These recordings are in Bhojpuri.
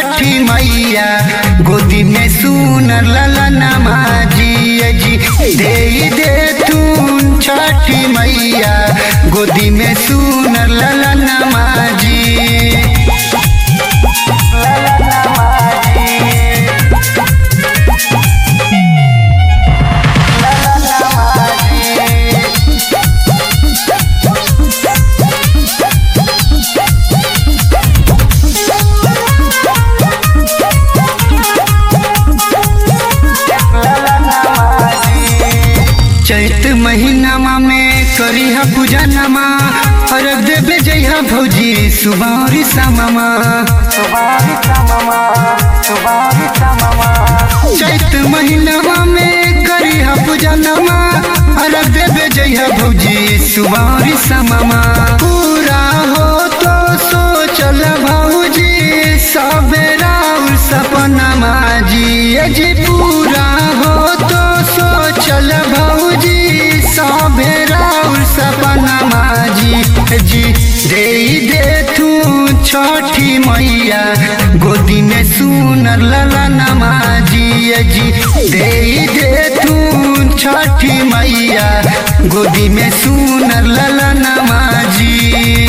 छठी मैया गोदी में सुनर ललनमा जिया जी दे दे तू छठी मैया गोदी में सुनर ललनमा जी चैत महीनामा में करिहा पूजा नमा अरग देवे जइहा भौजी सुबारी सामामा चैत महीनामा में करिहा पूजा नमा अरग देवे जइहा भौजी सुबारी सामामा पूरा हो तो सोचल भौजी सबेरा उर सपनमा जी ये जी पूरा हो तो सोचल भौजी सबेरा उर सपनमा जी जी दे दे तू छठी मैया गोदी में सुनर ललनमा जी जी दे दे तू छठी मैया गोदी में सुनर ललनमा जी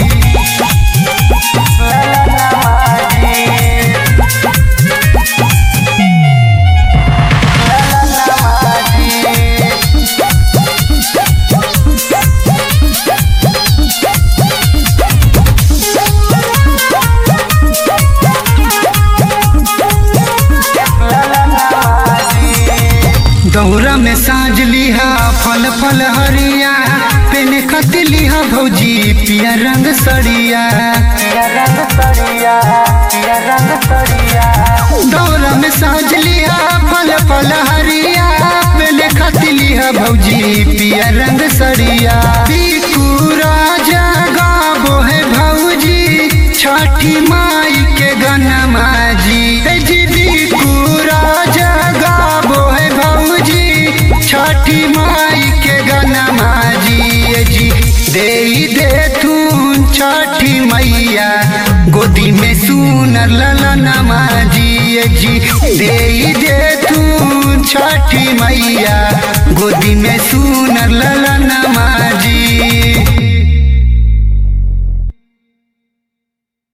दौरा में साज लिहा फल फल हरिया पेन खत लिहा भौजी पिया रंग सड़िया दौरा में साज लिहा फल फल हरिया पेन खत लिहा भौजी पिया रंग सड़िया बिकू राजा गाबो है भौजी छठी माई के गनमा जी हे जी बिकू राजा गाबो है भौजी छठी माई के गनमा जी जी दे दे तू छठी मैया गोदी में सुनर ललनमा जी जी दे दे तू छठी मैया गोदी में सु